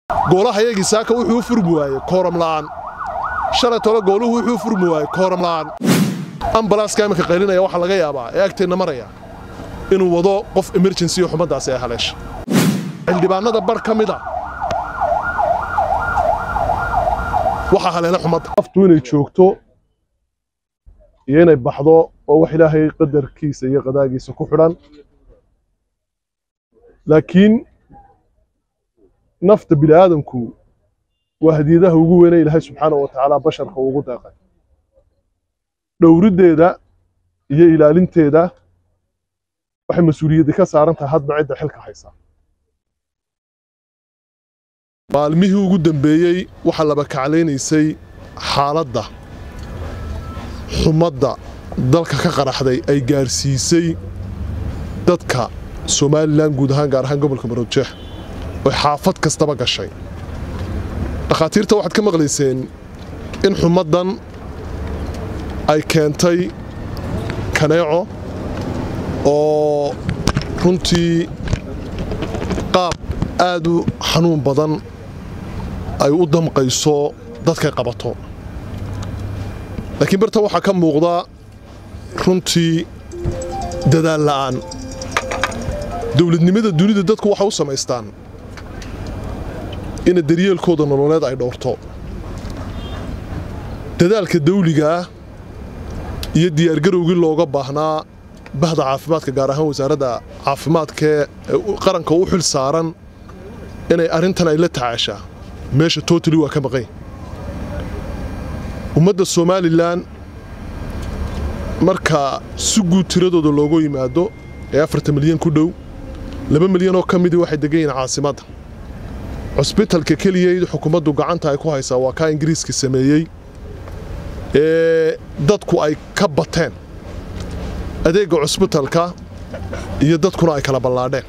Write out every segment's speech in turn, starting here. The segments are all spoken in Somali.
goolahayagii saaka wuxuu u furmi waayey kooram la'aan shalay tole gooluhu wuxuu u furmi waayey kooram la'aan ambalaaska iminka qaylinaya waxaa laga yaabaa ee agteenna maraya inuu wado qof emergency oo xumaddaasi ay haleesha xildhibaanada bar ka mid a waxaa haleela xumadda aftu inay joogto iyo inay baxdo oo wax ilaahay qadarkiisa iyo qadaagiisa ku xidhan laakiin nafta bini aadamku waa hadiyadaha ugu weynay ilaahay subxaanahu wa tacaala basharka ugu deeqay dhowriddeeda iyo ilaalinteeda waxay mas-uuliyaddi ka saaran tahay hadba cidda xilka haysaa maalmihii ugu dambeeyey waxaa laba kaclaynaysay xaaladda xumadda dalka ka qaraxday ay gaarsiisay dadka somalilan guud ahaan gaar ahaan gobolka maroodjeex oy xaafad kastaba gashay dhakhaatiirta waxaad ka maqlayseen in xumaddan ay keentay kaneeco oo runtii qaab aad u xanuun badan ay u damqayso dadkay qabato laakiin barta waxaa ka muuqda runtii dadaal la'aan dowladnimada dunida dadku waxay u samaystaan ina daryeelkooda nololeed ay dhowrto dadaalka dawligaah iyo diyaargarowgii looga baahnaa bahda caafimaadka gaar ahaan wasaaradda caafimaadkee qaranka u xil saaran inay arrintan ay la tacaashaa meesha totali waa ka maqan ummadda somalilan marka si guud tiradooda loogu yimaado ee afartan milyan ku dhow laba milyan oo ka midii waxay degan yihiin caasimadda cusbitalka keliya xukuumaddu gacanta ay ku haysaa waa kaa ingiriiska sameeyey ee dadku ay ka bateen adeegga cusbitalka iyo dadkuna ay kala ballaadheen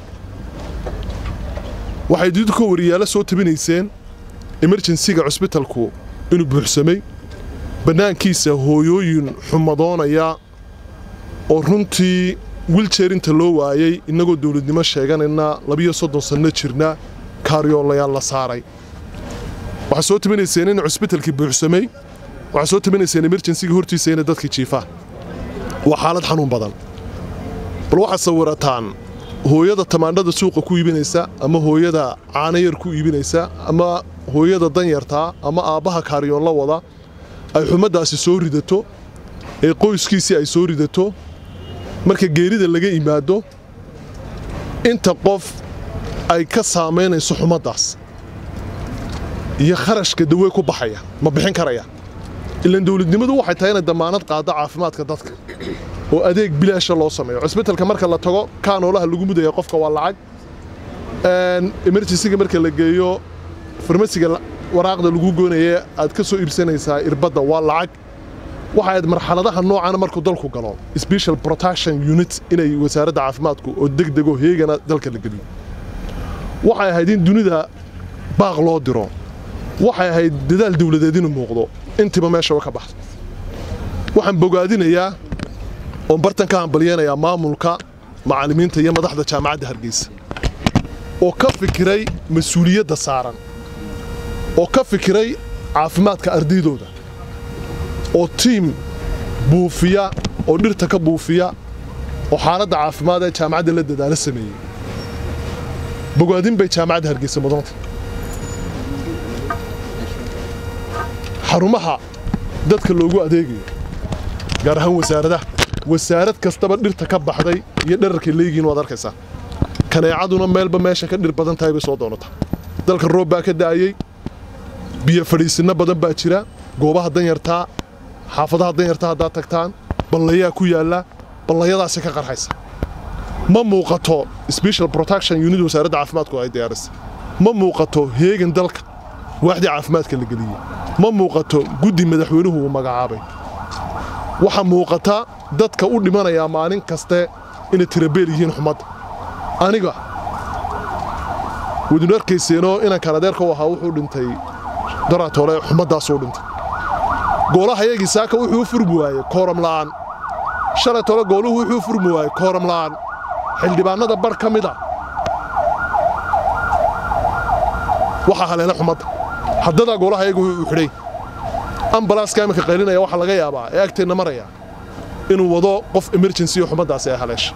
waxay didka wariyaalo soo tabinayseen emerjensiga cusbitalku inuu buuxsamay bannaankiisa hooyooyin xumadoonaya oo runtii wiljeer inta loo waayey innagoo dawladnimo sheeganayna labiyo soddon sanno jirna kaaryoolayaal la saaray waxaa soo tabinayseen in cusbitalkii buuxsamay waxaa soo tabinayseen emerjensiga hortiisa inay dadkii jiifaan waa xaalad xanuun badan bal waxaad sawirataan hooyada tamaandhada suuqa ku iibinaysa ama hooyada caanayar ku iibinaysa ama hooyada danyartaa ama aabbaha kaaryoon la wada ay xumaddaasi soo ridato ee qoyskiisii ay soo ridato marka geerida laga imaado inta qof ay ka saamaynayso xumaddaas iyo kharashka dawey ku baxaya ma bixin karaya ilaan dawladnimadu waxay tahay inay dammaanad qaaddo caafimaadka dadka oo adeeg bilaasha loo sameeyo cusbitalka marka la tago kaanoolaha lagu mudaya qofka waa lacag emerjensiga marka la geeyo farmasiga waraaqda lagu goonaya aad ka soo iibsanaysaa irbadda waa lacag waxa ayd marxaladaha noocana markuu dalku galo special protection unit inay wasaaradda caafimaadku oo degdego heegana dalka la geliyo waxay ahayd in dunida baaq loo diro waxay ahayd dadaal dawladeed inuu muuqdo intiiba meesha ka baxdo waxaan bogaadinayaa oon bartan ka hambalyeynayaa maamulka macallimiinta iyo madaxda jaamacadda hargeysa oo ka fikiray mas-uuliyadda saaran oo ka fikiray caafimaadka ardaydooda oo tiim buufiya oo dhirta ka buufiya oo xaaladda caafimaad ee jaamacadda la dadaalo sameeyey bogaadin bay jaamacadda hargeysa mudanta xarumaha dadka loogu adeegayo gaar ahaan wasaaradaha wasaarad kastaba dhirta ka baxday iyo dherarkay leeyihiin waad arkaysaa kaneecaduna meelba meesha ka dhir badan tahay bay soo doonataa dalka roob baa ka da'ayey biyo fadhiisinno badan baa jira goobaha danyartaa xaafadaha danyartaa haddaad tagtaan ballayaa ku yaalla ballayadaasi ka qarxaysa ma muuqato special protection unit wasaaradda caafimaadku ay diyaarisay ma muuqato heegan dalka waaxdii caafimaadka la geliyey ma muuqato guddi madaxweynuhu uu magacaabay waxaa muuqata dadka u dhimanayaa maalin kaste inay tirabeel yihiin xumadda aniga wadinu arkayseenoo inankan adeerka u ahaa wuxuu dhintay daraatole xumaddaasuu dhintay goolahayagii saaka wuxuu u furmi waayey kooram la'aan shalay tole gooluhu wuxuu u furmi waayey kooram la'aan xildhibaanada bar ka mid a waxaa haleela xumadda haddadaa goolaha iyagu uu xidhay ambalaaska iminka qaylinaya waxaa laga yaabaa ee agteenna maraya inuu wado qof emergency oo xumaddaasi ay haleesha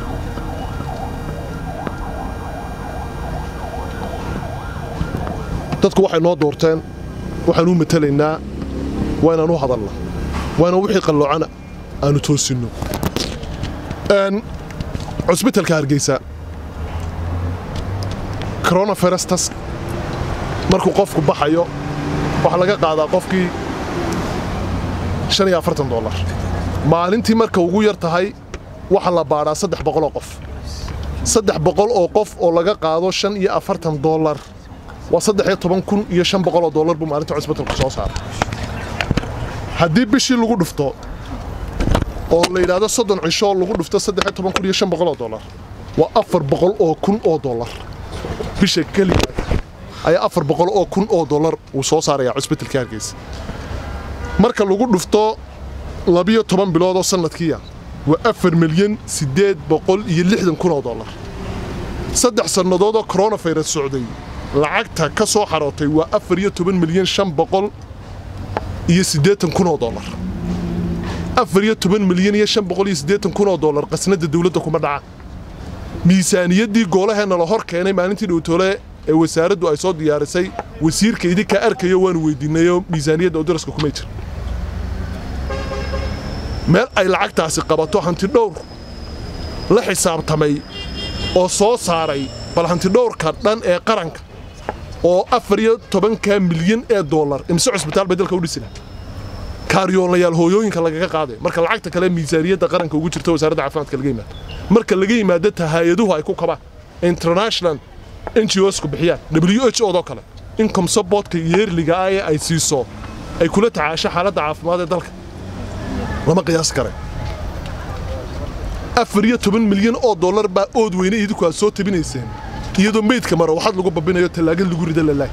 dadku waxay noo doorteen waxaan u matelaynaa waa inaan u hadalna waa inaan wixii qalloocana aanu toosinno cusbitalka hargeysa coronavirustas markuu qofku baxayo waxaa laga qaadaa qofkii shan iyo afartan dollar maalintii marka ugu yar tahay waxaa la baadhaa saddex boqoloo qof saddex boqol oo qof oo laga qaado shan iyo afartan dollar waa saddex iyo toban kun iyo shan boqoloo dollar buu maalinta cusbitalku soo saaray haddii bishii lagu dhufto oo la yidhaahdo soddon cisho lagu dhufto saddex iyo toban kun iyo shan boqoloo dollar waa afar boqol oo kun oo dollar bisha keliya ayaa afar boqol oo kun oo dollar uu soo saarayaa cusbitalka hargeysa marka lagu dhufto labiyo toban bilood oo sannadkiiya waa afar milyan siddeed boqol iyo lixdan kun oo dollar saddex sannadood oo coronavirus socday lacagta ka soo xarootay waa afar iyo toban milyan shan boqol iyo siddeetan kun oo dollar afar iyo toban milyan iyo shan boqol iyo siddeetan kun oo dollar qasnadda dawladda kuma dhaca miisaaniyaddii goolaheenna la hor keenay maalintii dhowtoole ee wasaaraddu ay soo diyaarisay wasiirka idinkaa arkayo waanu weydiinayoo miisaaniyadda oo daraska kumay jira meel ay lacagtaasi qabato hantidhowr la xisaabtamay oo soo saaray bal hantidhowrka dhan ee qaranka oo afar iyo tobanka milyan ee dollar imise cusbitaal bay dalka u dhisi laha kaaryoolayaal hooyooyinka lagaga qaaday marka lacagta kale miisaaniyadda qaranka ugu jirta wasaaradda caafimaadka laga yimaado marka laga yimaado ta hay-aduhu ay ku kabaan international n g osku bixiyaan w h odoo kale income supportka yeerliga ah ee ay siiso ay kula tacaasho xaaladda caafimaad ee dalka lama qiyaas kare afar iyo toban milyan oo dollar baa ood weyne idinku aad soo tabinayseen iyadoo meydka maro waxaad lagu babinayo tallaagad lagu rida lalaay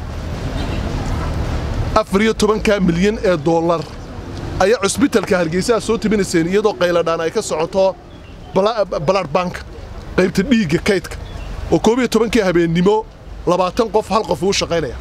afar iyo tobankaa milyan ee dollar ayaa cusbitalka hargeysa aad soo tabinayseen iyadoo qayladhaan ay ka socoto balaad banka qaybta dhiigga kaydka oo koob iyo tobankii habeennimo labaatan qof hal qof uu shaqaynaya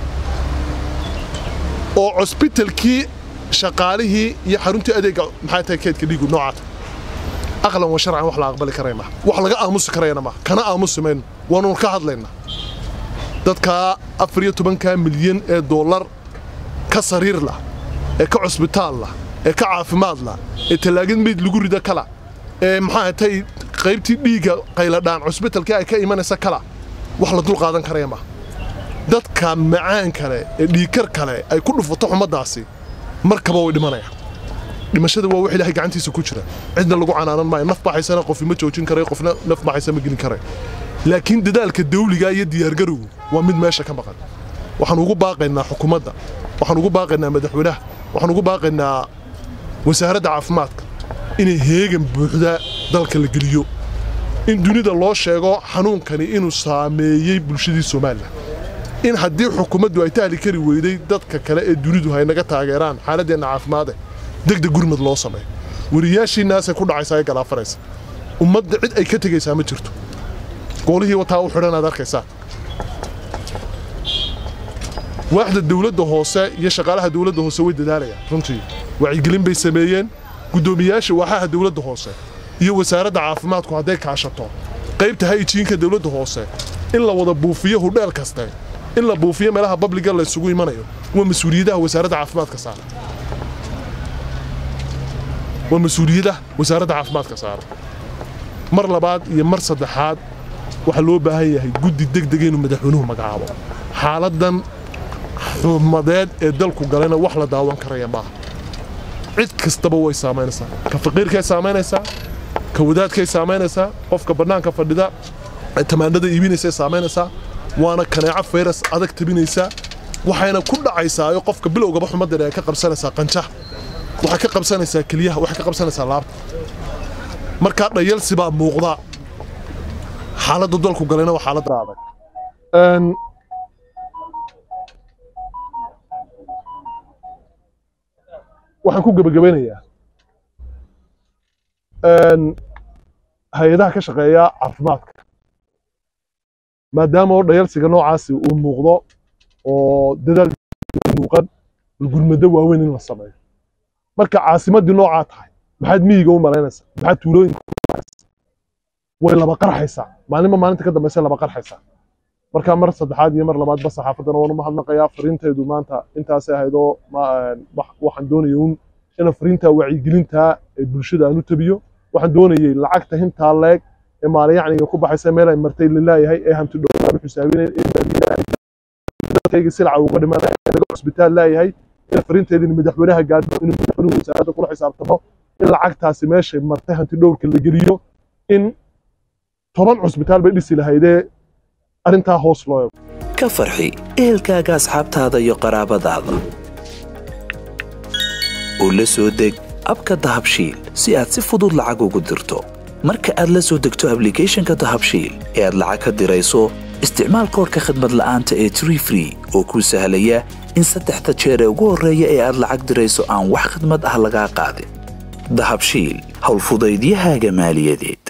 oo cusbitalkii shaqaalihii iyo xaruntii adeegga maxay tahay kaydka dhiigu noocaata aqlan wa sharcan wax la aqbali karaya maaha wax laga aamusi karayana maaha kana aamusi mayno waanuun ka hadlaynaa dadkaa afar iyo tobankaa milyan ee dollar ka sariir lah ee ka cusbitaal lah ee ka caafimaad lah ee tallaagad meyd lagu rida kala ee maxaa tay qaybtii dhiigga qayladhaan cusbitalkii ay ka imanaysa kala wax la dul qaadan karaya maaha dadka macaan kale ee dhiigkar kale ay ku dhufato xumaddaasi markaba way dhimanayaan dhimashada waa wax ilaahay gacantiisa ku jira cidna lagu canaanan maayo naf baxaysana qofi ma joojin karay qofna naf baxaysa ma gelin karay laakiin dadaalka dawliga iyo diyaargarowgu waa mid meesha ka maqan waxaan ugu baaqaynaa xukuumadda waxaan ugu baaqaynaa madaxweynaha waxaan ugu baaqaynaa wasaaradda caafimaadka inay heegan buuxda dalka la geliyo in dunida loo sheego xanuunkani inuu saameeyey bulshadii somalilan in haddii xukuumaddu ay tahli kari weyday dadka kale ee dunidu hay naga taageeraan xaaladdeenna caafimaade degdeg gurmad loo sameeyo wariyaashiinnaasay ku dhacaysaa ee galaafanaysa ummadda cid ay ka tegaysaa ma jirto goolihii wataa u xidhan aad arkaysaa waaxda dawladda hoose iyo shaqaalaha dawladda hoose way dadaalayaan runtii wacyigelin bay sameeyeen guddoomiyaasha waaxaha dawladda hoose iyo wasaaradda caafimaadku hadday kaashato qaybta hayjiinka dawladda hoose in la wada buufiyo hudheel kaste in la buufiyo meelaha babliga la isugu imanayo waa mas-uuliyadaha wasaaradda caafimaadka saara waa mas-uuliyadaha wasaaradda caafimaadka saara mar labaad iyo mar saddexaad waxaa loo baahan yahay guddi degdega inuu madaxweynuhu magacaabo xaaladdan xumadeed ee dalku galayna wax la daawan karaya maaha cid kastaba way saamaynaysaa ka faqiirkay saamaynaysaa ka wadaadkay saamaynaysaa qofka bannaanka fadhida ee tamaandhada iibinaysay saamaynaysaa waana kaneeco fayras adag tabinaysaa waxayna ku dhacaysaa oo qofka bilowgaba xumaddan ay ka qabsanaysaa qanjaha waxay ka qabsanaysaa keliyaha waxay ka qabsanaysaa laabta markaa dhayalsi baa muuqda xaaladda dalku galayna waa xaalad adag waxaan ku gebagabeynayaa hay-adaha ka shaqeeya caafimaadka maadaama oo dhayalsiga noocaasi uu muuqdo oo dadaal muuqan gurmado waaweyn in la sameeyo marka caasimadii noocaa tahay maxaad miyiga u malaynaysaa maxaad tuulooyinka way laba qarxaysaa maalinba maalinta ka dambaysa laba qarxaysaa marka mar saddexaad iyo mar labaadba saxaafaddana waan u mahadnaqayaa fariintaydu maanta intaasay ahayd oo waxaan doonaya un ina fariinta wacyigelinta ee bulshada aan u tabiyo waxaan doonayay lacagta hintaa leeg ee maalayacniga ku baxaysa meel ay martay laleeyahay ee hanti dhowaan xusaabinayn dadkayga silaca uga dhimanaya laga cusbitaal leeyahay in fariinteedina madaxweynaha gaadho in madaxweynuhu wasaaradda kula xisaabtamo in lacagtaasi meeshay martay hanti dhowrka la geliyo in toban cusbitaal bay dhisi lahaydee arrintaa hoos loo eego ka farxi ehelkaaga asxaabtaada iyo qaraabadaada oo la soo deg abka dahabshiil si aad si fudud lacag ugu dirto marka aad la soo degto ablicathonka dahabshiil ee aad lacag ka dirayso isticmaal koorka khadmad la'aanta ee tree free oo kuu sahlaya in saddexda jeer ee ugu horreeya ee aad lacag dirayso aan wax khidmad ah lagaa qaadin dahabshiil howlfudaydiyahaaga maaliyadeed